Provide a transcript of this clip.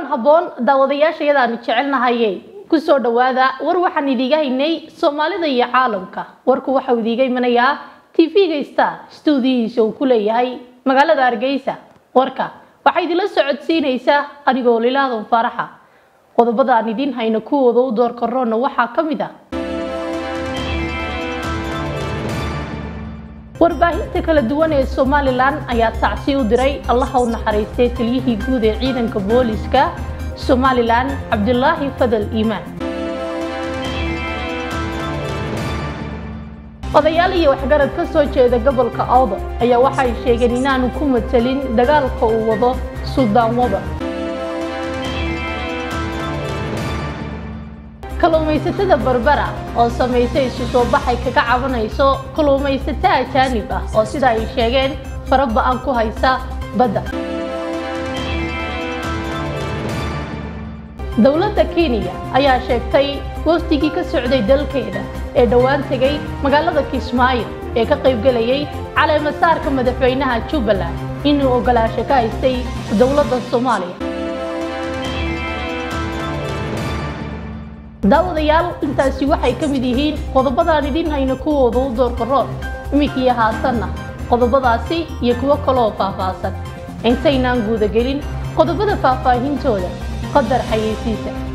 habboon daawadayaashayadaanu jecelnahaye kusoo dhowaada war waxaan idiiga haynay soomaalida iyo caalamka warku waxau idiiga imanayaa tv-ga star stuudiyihiisa uu ku leeyahay magaalada hargeysa warka waxaa idinla socodsiinaysaa anigoo lilaadan faaraxa qodobada aan idiin hayno kuwooda u door karoona waxaa ka mid ah warbaahinta kala duwan ee somalilan ayaa tacsi u diray allaha u naxariistay taliyihii guud ee ciidanka booliska somalilan cabdulaahi fadal iimaan odayaal iyo waxgarad ka soo jeeda gobolka awda ayaa waxay sheegeen inaanu ku matalin dagaalka uu wado suldaan wada kalluumaysatada barbara oo samaysay isu soo baxay kaga cabanayso kalluumaysato ajaanib ah oo sida ay sheegeen fara ba-an ku haysa badda dowladda kenya ayaa sheegtay wafdigii ka socday dalkeeda ee dhowaan tegay magaalada kismaayo ee ka qaybgelayay caleemasaarka madaxweynaha jubbaland inuu ogolaasho ka haystay dowladda soomaaliya daawadayaal intaasi waxay ka mid yihiin qodobadaan idiin hayno kuwooda u doorka roon iminkaiyo haatanna qodobadaasi iyo kuwo kaloo faahfaahsan intaynaan guudagelin qodobada faahfaahintooda qadar xayeysiisa